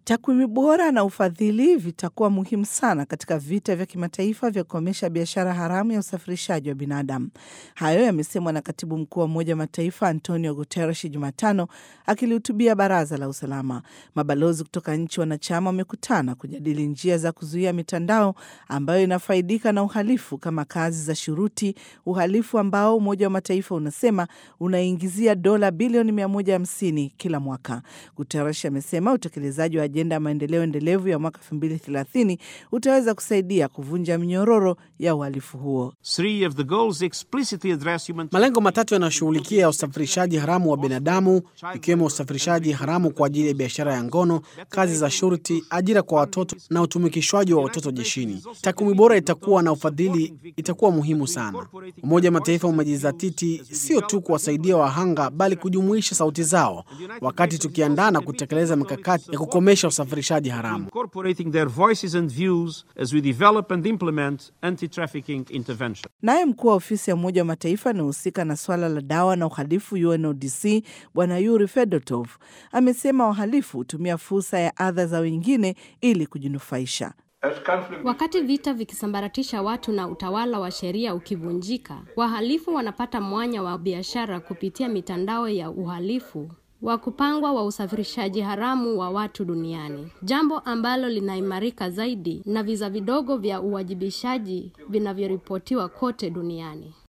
Takwimu bora na ufadhili vitakuwa muhimu sana katika vita vya kimataifa vya kukomesha biashara haramu ya usafirishaji wa binadamu. Hayo yamesemwa na katibu mkuu wa Umoja wa Mataifa Antonio Guterres Jumatano akilihutubia Baraza la Usalama. Mabalozi kutoka nchi wanachama wamekutana kujadili njia za kuzuia mitandao ambayo inafaidika na uhalifu kama kazi za shuruti, uhalifu ambao Umoja wa Mataifa unasema unaingizia dola bilioni 150 kila mwaka. Guterres amesema utekelezaji wa ajenda ya maendeleo endelevu ya mwaka 2030 utaweza kusaidia kuvunja minyororo ya uhalifu huo. Malengo matatu yanayoshughulikia usafirishaji haramu wa binadamu ikiwemo usafirishaji haramu kwa ajili ya biashara ya ngono, kazi za shurti, ajira kwa watoto na utumikishwaji wa watoto jeshini. Takwimu bora itakuwa na ufadhili itakuwa muhimu sana. Umoja wa Mataifa umejizatiti sio tu kuwasaidia wahanga, bali kujumuisha sauti zao wakati tukiandaa na kutekeleza mikakati ya kukomesha usafirishaji haramu. Naye mkuu wa ofisi ya Umoja wa Mataifa anayehusika na swala la dawa na uhalifu UNODC Bwana Yuri Fedotov amesema wahalifu hutumia fursa ya adha za wengine ili kujinufaisha. Wakati vita vikisambaratisha watu na utawala wa sheria ukivunjika, wahalifu wanapata mwanya wa biashara kupitia mitandao ya uhalifu wa kupangwa wa usafirishaji haramu wa watu duniani, jambo ambalo linaimarika zaidi na visa vidogo vya uwajibishaji vinavyoripotiwa kote duniani.